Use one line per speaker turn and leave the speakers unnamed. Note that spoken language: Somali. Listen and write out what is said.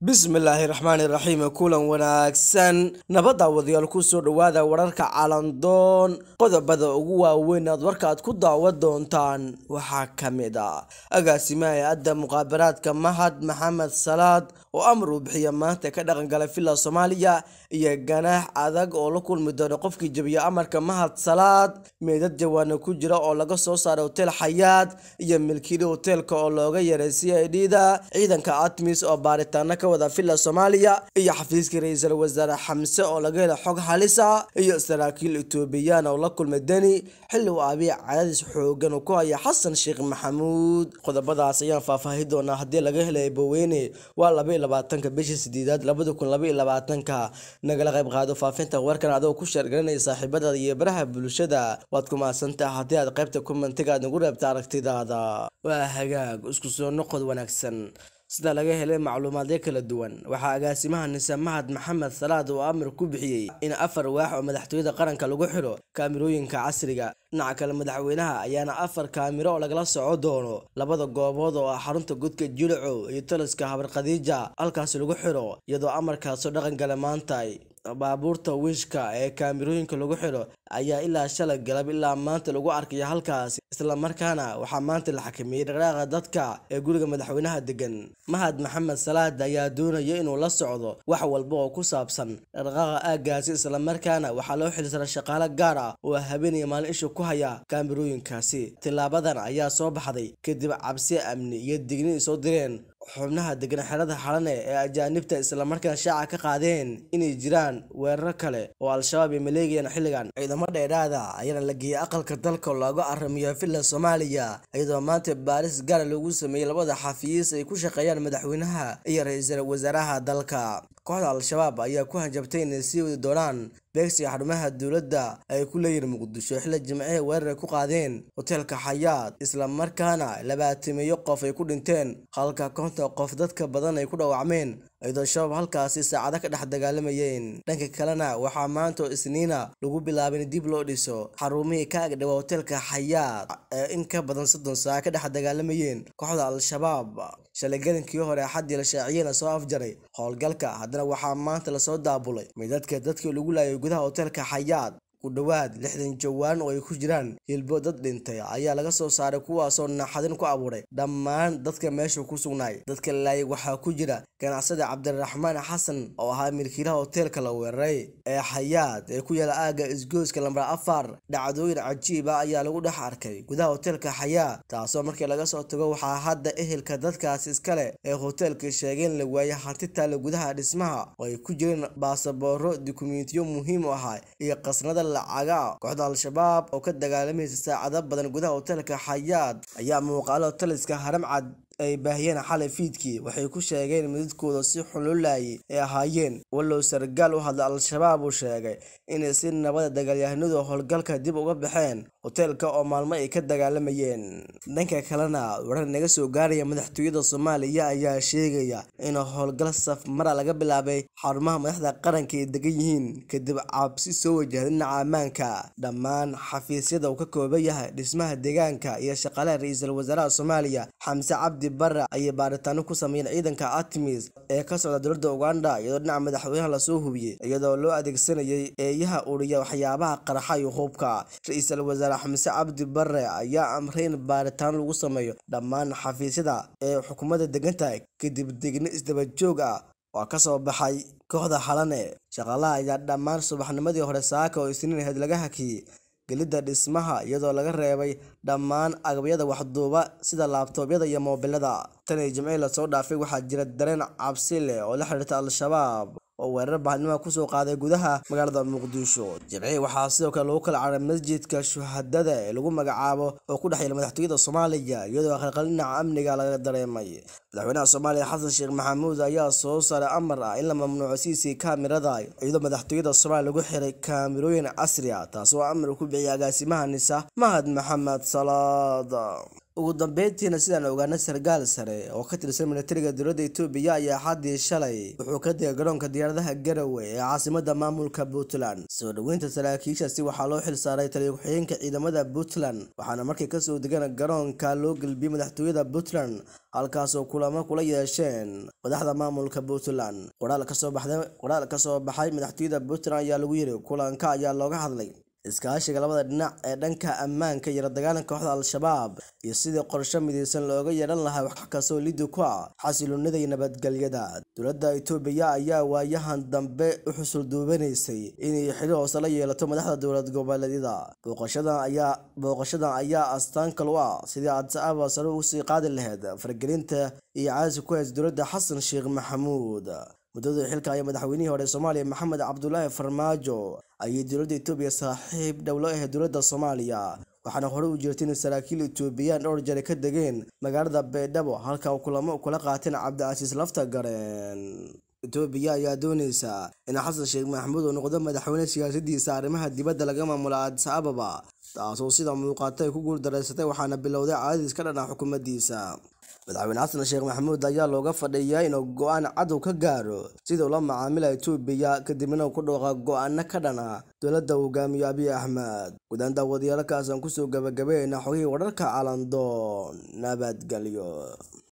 bismillaahi raxmaani raxiim kulan wanaagsan nabadda wadayaal ku soo dhowaada wararka calandoon qodobada ugu waaweyn aad warkaad ku daawan doontaan waxaa ka mid ah agaasimaha hay-adda muqaabaraadka mahad maxamed salaad oo amar uu bixiya maanta ka dhaqangalay villa soomaaliya iyo ganaax adag oo la kulmi doono qofkii jebiya amarka mahad salaad meedad jawaana ku jira oo laga soo saaray hotel xayaad iyo milkiili hoteelka oo looga yaray c i d da ciidanka atmis oo baaritaano ka wada villa soomaaliya iyo xafiiska ra-iisul wasaare xamse oo laga helay xog halisa iyo saraakiil etoobiyaan oo la kulmay deni xilli uu abiy cadaadis xoogan uu ku haya xasan sheekh maxamuud qodobadaas ayaan faahfaahi doonaa haddii laga helay baweyne waa laba iyo labaatanka bishii sideedaad labada kun laba iyo labaatanka nagala qayb qaado faafinta warkan adoo ku sheergaranaya saaxiibadaada iyo baraha bulshada waad ku mahadsantaha haddii aad qaybta kumentiga aad nagu reebta aragtidaada waa hagaag isku soo noqod wanaagsan sida laga helay macluumaadyo kala duwan waxaa agaasimaha nise mahad maxamed salaad uu amar ku bixiyey in afar waax oo madaxtooyada qaranka lagu xidho kaamirooyinka casriga dhinaca kale madaxweynaha ayaana afar kaamiro oo lagala soco doono labada goobood oo ah xarunta godka jilico iyo taliska habar khadiija halkaasi lagu xidho iyadoo amarkaasoo dhaqan gala maanta baabuurta wiishka ee kaamirooyinka lagu xidho ayaa ilaa shalay galab ilaa maanta lagu arkaya halkaasi islamarkaana waxaa maanta la xakameeyey dhaqdhaaqa dadka ee guriga madaxweynaha degan mahad maxamed salaad ayaa doonaya inuu la socdo wax walba oo ku saabsan dhaqdhaqaaqa aaggaasi islamarkaana waxaa loo xilsara shaqaale gaar ah oo habeenaya maalin isha ku haya kaamirooyinkaasi tilaabadan ayaa soo baxday kadib cabsi amni iyo digni soo direen xubnaha degan xerada xalane ee ajaanibta islamarkaana shaaca ka qaadeen inay jiraan weeraro kale oo al-shabaab ay maleegayaan xilligan ciidamo dheeraada ayaana la geeyay aqalka dalka oo looga aramiyo villa soomaaliya iyadoo maanta baaris gaara loogu sameeyey labada xafiis ay ku shaqeeyaan madaxweynaha iyo ra-iisul wasaaraha dalka kooxda al-shabaab ayaa ku hanjabtay inay sii wadi doonaan beegsiga xarumaha dowladda ay ku leeyihiin muqdisho xilli jimcihii weerar ay ku qaadeen hoteelka xayaad islamarkaana labaatimeeyo qof ay ku dhinteen halka konton qof dadka badan ay ku dhaawacmeen iyadoo shabaab halkaasi saacado ka dhex dagaalamayeen dhanka kalena waxaa maanta oo isniina lagu bilaabay in dib loo dhiso xarumihii ka agdhawa hoteelka xayaad ee in ka badan soddon saaca ka dhex dagaalamayeen kooxda al-shabaab shalay gelinkii hore axaddii la shaaciyena soo afjaray howlgalka haddana waxaa maanta lasoo daabulay midadka dadkii lagu laayay gudaha hoteelka xayaad ku dhowaad lixdan jawaan oo ay ku jiraan hilbo dad dhintay ayaa laga soo saaray kuwaasoo naxadin ku abuuray dhammaan dadka meesha ku sugnaay dadka laayay waxaa ku jira ganacsada cabdiraxmaan xasan oo ahaa milkiilaha hoteelka la weeraray ee xayaad ee ku yaala aagga isgooska lambar afar dhacdooyin cajiib ah ayaa lagu dhex arkay gudaha hoteelka xayaad taasoo markii laga soo tago waxaa hadda ehelka dadkaasi iskale ee hoteelka sheegeen la waayay hanti taale gudaha dhismaha oo ay ku jireen baasabooro dukumentiyo muhiim u ahaa iyo qasnada lacaga kooxda al-shabaab oo ka dagaalamaysa saacado badan gudaha hoteelka xayaad ayaa muuqaalo taliska haram cad ay baahiyeen xalay fiidkii waxay ku sheegeen midadkooda si xun loo laayay ay ahaayeen wallow sargaal u hadla al-shabaab uu sheegay inay si nabada dagaalyahanadu howlgalka dib uga baxeen hoteelka oo maalmo ay ka dagaalamayeen dhanka kalena warar naga soo gaaraya madaxtooyada soomaaliya ayaa sheegaya in howlgal safmara laga bilaabay xarumaha madaxda qaranka ay degan yihiin kadib cabsi soo wajahday dhinaca ammaanka dhammaan xafiisyada uu ka kooban yahay dhismaha deegaanka iyo shaqaalaha ra-iisul wasaaraha soomaaliya xamse cabdi bare ayay baaritaano ku sameeyeen ciidanka atmis ee ka socda dowladda uganda iyadoo dhinaca madaxweynaha lasoo hubiyey iyadoo loo adeegsanayay eeyaha uriya waxyaabaha qarxa iyo hubka ra-iisul wasaare xamse cabdi bare ayaa amray in baaritaano lagu sameeyo dhammaan xafiisyada ee xukuumadda degan tahay kadib degno isdaba joog ah waa ka soo baxay kooxda xalane shaqaalaha ayaa dhammaan subaxnimadii hore saaka oo isniin ahayd laga hakiyey gelidda dhismaha iyadoo laga reebay dhammaan agabyada waxduuba sida laabtoobyada iyo moobilada tan iyo jimcihii lasoo dhaafay waxaa jira dareen cabsi leh oo la xiriirta al-shabaab oo weerar bahnima kusoo qaaday gudaha magaalada muqdisho jimcihii waxaa sidoo kale lagu kala caray masjidka shuhadada ee lagu magacaabo oo ku dhex yaela madaxtooyada soomaaliya iyadoo qalqal dhinaca amniga laga dareemay madaxweynaha soomaaliya xasan sheekh maxamuud ayaa soo saaray amar ah in la mamnuuco siisii kaamirada iyadoo madaxtooyada soomaaliya lagu xiray kaamirooyin casri ah taasoo amar ku bixiyay agaasimaha nisa mahad maxamed salaad ugu dambeyntiina sidaan ogaana sarkaal sare oo ka tirsan militariga dowladda itoobiya ayaa xaddii shalay wuxuu ka degay garoonka diyaaradaha garowe ee caasimada maamulka puntland soo dhoweynta saraakiishaasi waxaa loo xil saaray taliya ku-xigeenka ciidamada puntland waxaana markay kasoo degan garoonka loo gelbiyey madaxtooyada puntland halkaasoo kulamo kula yeesheen madaxda maamulka puntland qoraal kasoo baxay madaxtooyada puntland ayaa lagu yiri kulanka ayaa looga hadlay iskaashiga labada dhinac ee dhanka ammaanka iyo la dagaalanka kooxda al-shabaab iyo sidii qorsho midaysan looga yeedhan lahaa wax kastoo liddi ku ah xasiloonida iyo nabadgelyada dowladda itoobiya ayaa waayahan dambe u xusul duubanaysay inay xidhi hoose la yeelato madaxda dowlad goboleedyada booqashadan ayaa astaan kal u ah sidii adsaaba sare usii qaadi lahayd fargelinta iyo caasi ku haysa dowladda xasan sheekh maxamuud muddadii xilka ayaa madaxweynihii hore soomaaliya maxamed cabdulaahi farmaajo ayay dowladda itoobiya saaxiib dhowlo ahayd dowladda soomaaliya waxaana hore u jirtay in saraakiil itoobiyaan dhowr jare ka degeen magaalada baydhabo halka kulamo kula qaateen cabdicasiis lafta gareen itoobiya ayaa dooneysa in xasan sheekh maxamuud uu noqdo madaxweyne siyaasadiisa arrimaha dibadda laga maamulo adis ababa taasoo sida muuqata ay ku guuldareysatay waxaana bilowday caadadiis ka dhan ah xukuumaddiisa madaxweyne xasan sheekh maxamuud ayaa looga fadhiyaa inuu go-aan cadow ka gaaro sida ula macaamila itoobiya kadibna ku dhooqa go-aano ka dhan ah dowladda hogaamiyo abiy axmed guudaan daawadayaalkaasaan kusoo gabagabeynaa xogihii wararka calandoon nabadgelyo